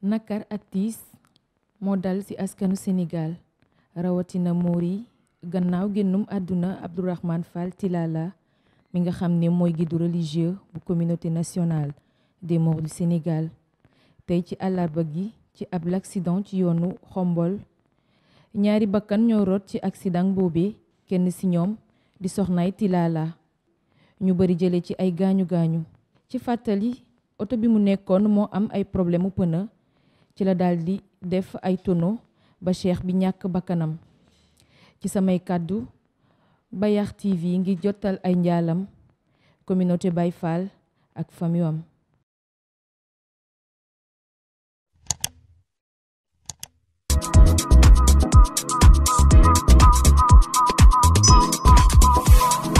nakar ak tiis moo dal ci askanu Sénégal rawatina moor yi gannaaw génnum àdduna Abdourahmane Fall Tilala mi nga xam ne mooy guide religieux bu communauté nationale des morts du Sénégal tey ci àllarba gi ci ab l'accident ci yoonu xombol ñaari bakkan ñoo rot ci accident boobee kenn ci ñoom di soxnaay Tilala ñu bari jële ci ay gaañu gaañu ci fàttali oto bi mu nekkoon moo am ay problème mu pneu ci la daldi def ay tonneau ba cheikh bi ñàkk bakkanam ci samay kàddu Bayakh TV ngi jotal ay njaalam communauté Baye Fall ak famille am